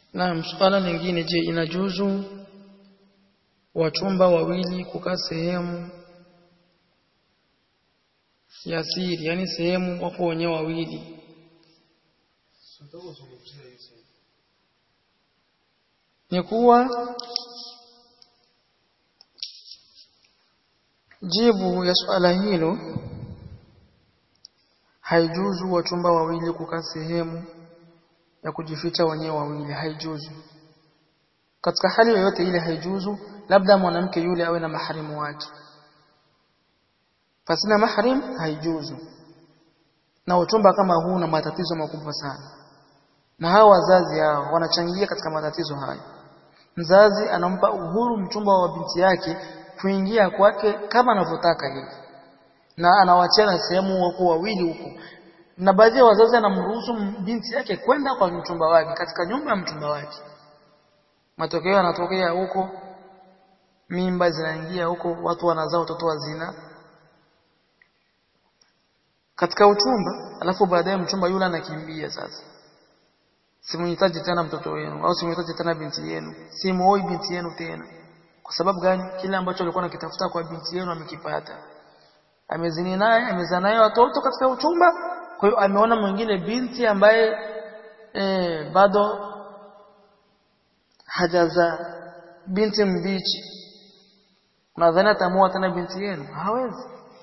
Na swala lingine je inajuzu wachumba wawili kukaa sehemu ya siri yani sehemu wapo wenyewe wawili ni kuwa jibu ya swala hilo haijuzu wachumba wawili kukaa sehemu ya kujificha wenyewe wawili haijuzu katika hali yoyote ile haijuzu labda mwanamke yule awe na maharimu wake pasina mahrim haijuzu na uchumba kama huu na matatizo makubwa sana na hawa wazazi hao wanachangia katika matatizo haya mzazi anampa uhuru mchumba wa binti yake kuingia kwake kama anavyotaka yeye na anawachana sehemu wako wawili huko na baadhi ya wazazi anamruhusu binti yake kwenda kwa mchumba wake katika nyumba ya mchumba wake matokeo yanatokea huko mimba zinaingia huko watu wanazaa watoto wa zina katika uchumba alafu baadaye mchumba yule anakimbia sasa simuhitaji tena mtoto wenu au simuhitaji tena binti yenu simuoi binti yenu tena kwa sababu gani kile ambacho alikuwa anakitafuta kwa binti yenu amekipata amezini naye amezaa naye watoto katika uchumba kwa hiyo ameona mwingine binti ambaye e, bado hajaza binti mbichi nadhani atamua tena binti yenu hawezi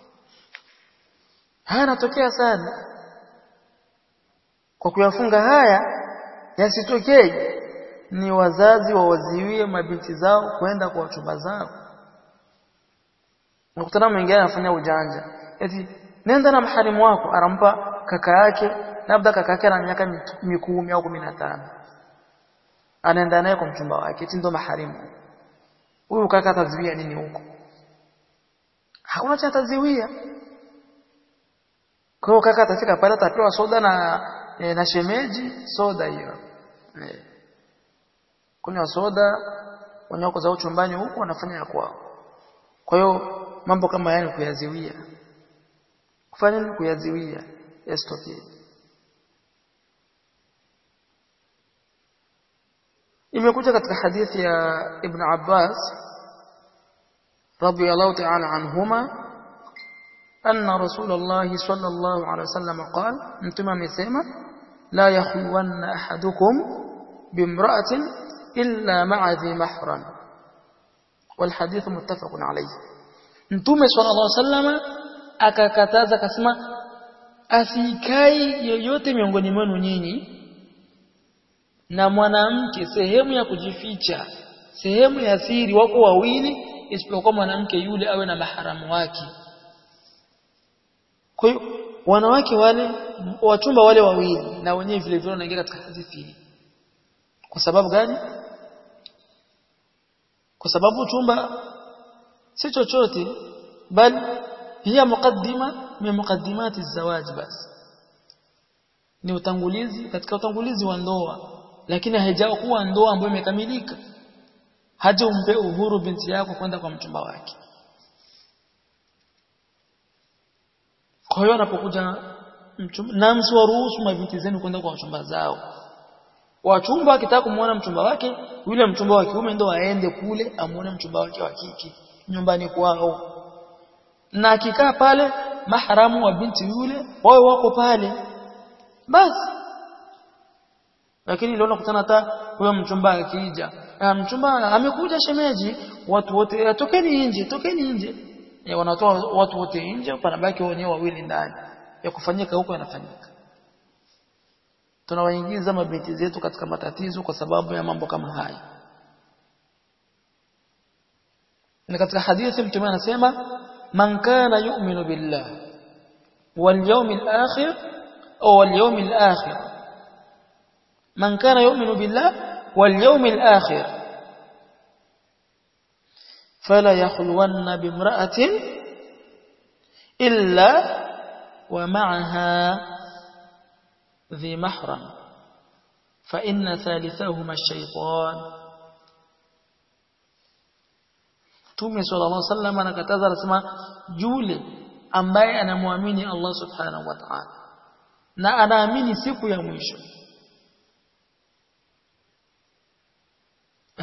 haya yanatokea sana kwa kuyafunga haya yasitokee ni wazazi wawaziwie mabinti zao kwenda kwa wachumba zao nakutana mwingine anafanya ujanja eti nenda na maharimu wako anampa kaka yake labda kaka yake ana miaka mikumi au kumi na tano anaenda naye kwa mchumba wake eti ndo maharimu huyu kaka ataziwia nini huko hakuna cha ataziwia kwa hiyo kaka atafika pale atapewa soda na e, na shemeji soda hiyo e. kunywa soda wanyoko za chumbani huko wanafanya ya kwao kwa hiyo mambo kama yani kuyaziwia kufanya nini kuyaziwia yasitokee imekuja katika hadithi ya Ibn Abbas radiyallahu ta'ala anhuma أن رسول الله صلى الله عليه وسلم قال أنتم مسيما لا يخلون أحدكم بامرأة إلا مع ذي محرم والحديث متفق عليه أنتم صلى الله عليه وسلم akakataza akasema asikai yoyote miongoni mwenu nyinyi na mwanamke sehemu ya kujificha sehemu ya siri wako wawili isipokuwa mwanamke yule awe na maharamu wake kwa hiyo wanawake wale wachumba wale wawili na wenyewe vile vile wanaingia katika hadithi hii. Kwa sababu gani? Kwa sababu chumba si chochote bali hiya muqaddima min muqaddimati zawaji basi. Ni utangulizi katika utangulizi wa ndoa lakini haijawa kuwa ndoa ambayo imekamilika. Haja umpe uhuru binti yako kwenda kwa mchumba wake. Kwa hiyo anapokuja na msiwaruhusu mabinti zenu kwenda kwa wachumba zao. Wachumba akitaka kumuona mchumba wake, yule mchumba wa kiume ndo aende kule amuone mchumba wake wa kike nyumbani kwao. Na akikaa pale maharamu wa binti yule wao wako pale. Basi. Lakini leo nakutana hata huyo mchumba akija. Mchumba amekuja shemeji, watu wote tokeni nje, tokeni nje ya wanatoa watu wote nje panabaki wenyewe wawili ndani ya kufanyika huko yanafanyika tunawaingiza mabinti zetu katika matatizo kwa sababu ya mambo kama haya na katika hadithi mtume anasema man kana yu'minu billah wal yawmil akhir au wal yawmil akhir man kana yu'minu billah wal yawmil akhir فلا يخلون بامرأة إلا ومعها ذي محرم فإن ثالثهما الشيطان Mtume sallallahu alaihi wasallam anakataza anasema yule ambaye anamwamini Allah subhanahu wa ta'ala na anaamini siku ya mwisho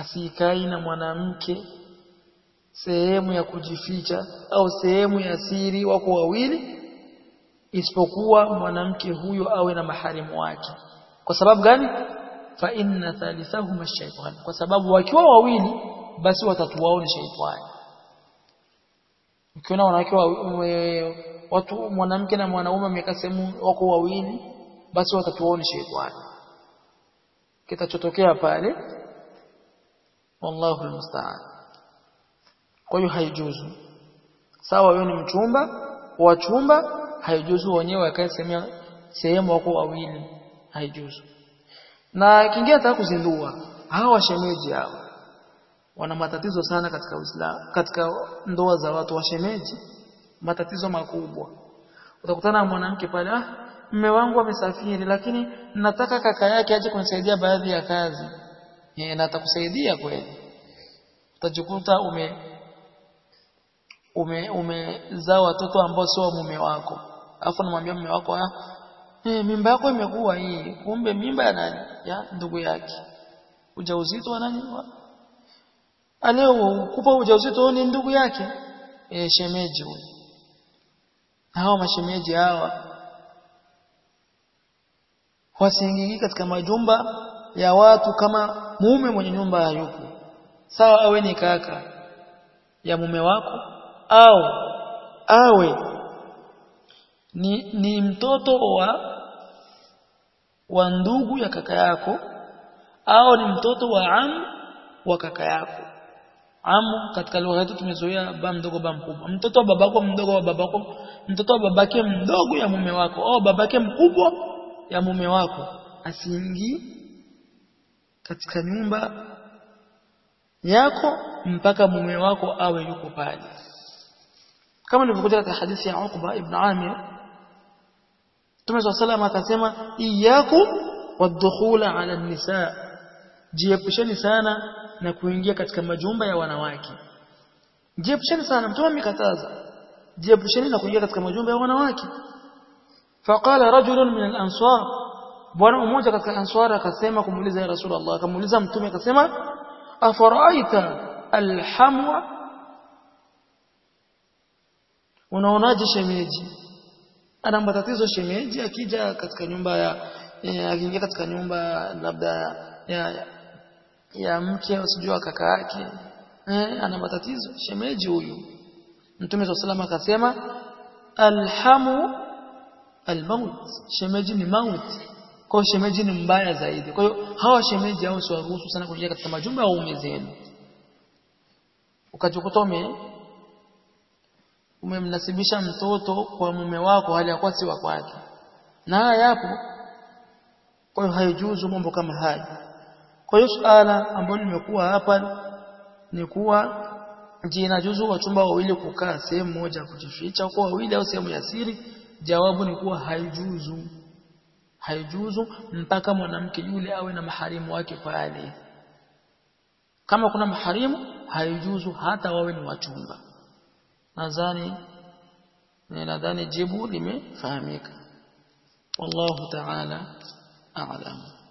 asikai na mwanamke sehemu ya kujificha au sehemu ya siri wako wawili isipokuwa mwanamke huyo awe na maharimu wake kwa sababu gani fa inna thalithahuma shaytan kwa sababu wakiwa wawili basi watatu wao ni shaytani ukiona wanawake watu mwanamke na mwanaume wamekaa sehemu wako wawili basi watatu wao ni shaytani kitachotokea pale wallahu almusta'an kwa hiyo haijuzu sawa wewe ni mchumba wa chumba haijuzu wenyewe wakae sehemu sehemu wako wawili haijuzu na kingine nataka kuzindua hawa washemeji hawa wana matatizo sana katika Uislamu katika ndoa za watu washemeji matatizo makubwa utakutana na mwanamke pale ah mume wangu amesafiri lakini nataka kaka yake aje kunisaidia baadhi ya kazi eh na atakusaidia kweli utajikuta ume ume umezaa watoto ambao sio mume wako alafu namwambia mume wako ah eh mimba yako imekuwa hii kumbe mimba ya nani ya ndugu yake ujauzito wa nani aleo kupa ujauzito ni ndugu yake e, shemeji huyo hawa mashemeji hawa wasiingii katika majumba ya watu kama mume mwenye nyumba hayupo sawa awe ni kaka ya mume wako au awe ni, ni mtoto wa wa ndugu ya kaka yako au ni mtoto wa am wa kaka yako amu katika lugha yetu tumezoea baba mdogo baba mkubwa mtoto wa babako mdogo wa babako mtoto wa babake mdogo ya mume wako au babake mkubwa ya mume wako asiingii katika nyumba yako mpaka mume wako awe yuko pale kama nilivyokuja katika hadithi ya Uqba ibn Amir Mtume SAW akasema iyyakum wadkhula ala nisa jiepusheni sana na kuingia katika majumba ya wanawake jiepusheni sana mtume amekataza jiepusheni na kuingia katika majumba ya wanawake faqala rajulun min al-ansar bwana mmoja katika ansar akasema kumuuliza ya rasulullah akamuuliza mtume akasema afaraaita alhamwa unaonaje shemeji ana matatizo shemeji akija katika nyumba ya akiingia katika nyumba labda ya, ya ya mke usijua kaka yake eh ana matatizo shemeji huyu mtume wa salama akasema alhamu almaut shemeji ni mauti kwa shemeji ni mbaya zaidi kwa hiyo hawa shemeji hao siwaruhusu sana kuingia katika majumba ya ume zenu ukajikuta ume umemnasibisha mtoto kwa mume wako hali ya kuwa si wa kwake na haya yapo kwa hiyo haijuzu mambo kama haya kwa hiyo suala ambalo limekuwa hapa ni kuwa je inajuzu wachumba wawili kukaa sehemu moja kujificha kwa wawili au sehemu ya siri jawabu ni kuwa haijuzu haijuzu mpaka mwanamke yule awe na maharimu wake pale kama kuna maharimu haijuzu hata wawe ni wachumba nadhani nadhani jibu limefahamika wallahu ta'ala a'lam